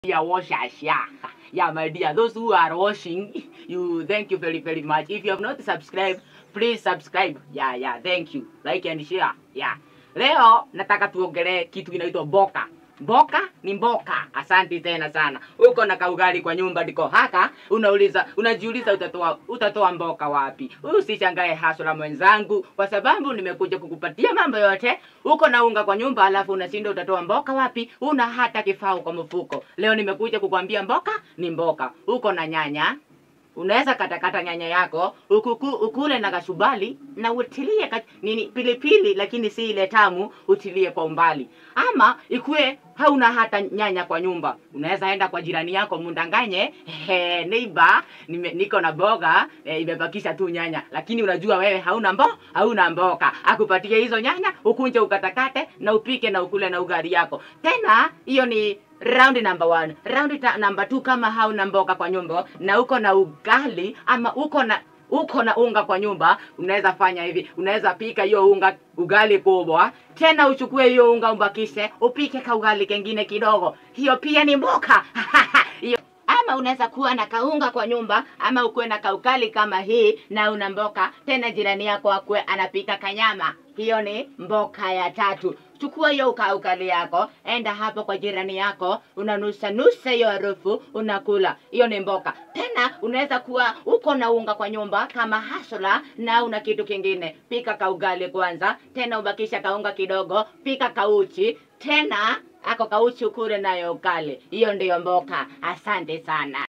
dear washers, yeah. Yeah, my dear, those who are washing, you thank you very, very much. If you have not subscribed, please subscribe. Yeah, yeah, thank you. Like and share. Yeah. Leo nataka tuongelee kitu kinaitwa mboka. Mboka ni mboka. Asante tena sana. Uko na kaugali kwa nyumba ndiko haka, unauliza unajiuliza utatoa utatoa mboka wapi? Usishangae hasla mwenzangu, kwa sababu nimekuja kukupatia mambo yote. Uko na unga kwa nyumba, alafu unashinda utatoa mboka wapi? Una hata kifao kwa mfuko. Leo nimekuja kukwambia mboka ni mboka. Uko na nyanya, unaweza katakata nyanya yako ukuku, ukule na kashubali na utilie ka, nini pilipili, lakini si ile tamu, utilie kwa umbali. Ama ikue hauna hata nyanya kwa nyumba, unaweza enda kwa jirani yako mundanganye, he, neighbor, nime, niko na boga e, imebakisha tu nyanya, lakini unajua wewe hauna mbo, hauna mboka, akupatie hizo nyanya ukunje ukatakate na upike na ukule na ugali yako. Tena hiyo ni round number one. Round ta, number two, kama hauna mboga kwa nyumba na uko na ugali ama uko na uko na unga kwa nyumba, unaweza fanya hivi, unaweza pika hiyo unga ugali kubwa, tena uchukue hiyo unga umbakishe, upike ka ugali kengine kidogo, hiyo pia ni mboka hiyo ama unaweza kuwa na kaunga kwa nyumba ama ukuwe na kaukali kama hii na una mboka tena jirani yako akuwe anapika kanyama hiyo ni mboka ya tatu chukua hiyo ukaukali yako enda hapo kwa jirani yako unanusa nusa hiyo harufu unakula hiyo ni mboka tena unaweza kuwa uko na unga kwa nyumba kama hasla na una kitu kingine pika kaugali kwanza tena ubakisha kaunga kidogo pika kauchi tena ako kauchi ukule nayo ukali hiyo ndiyo mboka asante sana